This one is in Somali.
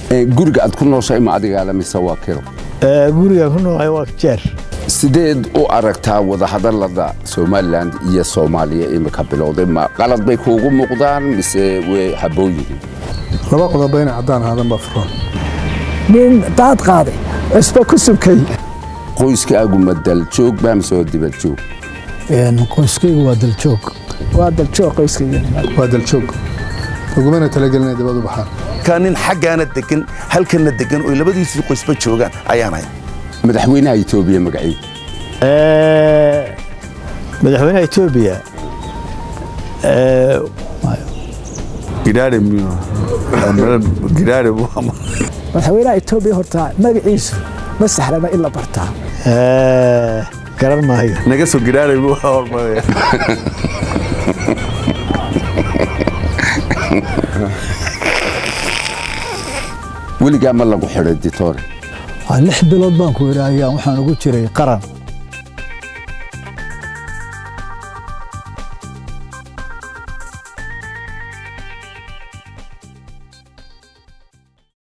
guriga aad ku nooshahay ma adigaala mise waa kiro guriga ku noolahay waa jeer sideed u aragtaa wadahadalada somalilan iyo soomaaliya imika bilowday ma qalad bay kuugu muuqdaan mise way habboon yihiin laba qodoba inay caddaan aadan baa furan nin daad qaaday cusba ku subkay qoyskaagu ma daljoog baa mise waa dibadjoog qoyskaygu waa daljoog waa daljoog qoyskayga waa daljoog ugumana talagelinay dibad u baxaan ka nin xaggaana degan halkana degan oo labadiisii qoysba joogaan ayaan hay madaxweynaha etoobiya magaciid madaxweynaha etoobiya madaxweynaha etoobiya horta magaciisu ma sahlana in la bartaa garan maayo naga soo gidhaare buu hormaraya weligaa ma lagu xidhay ditore lix bilood baan ku idhi ayaan waxaan ugu jiray qaran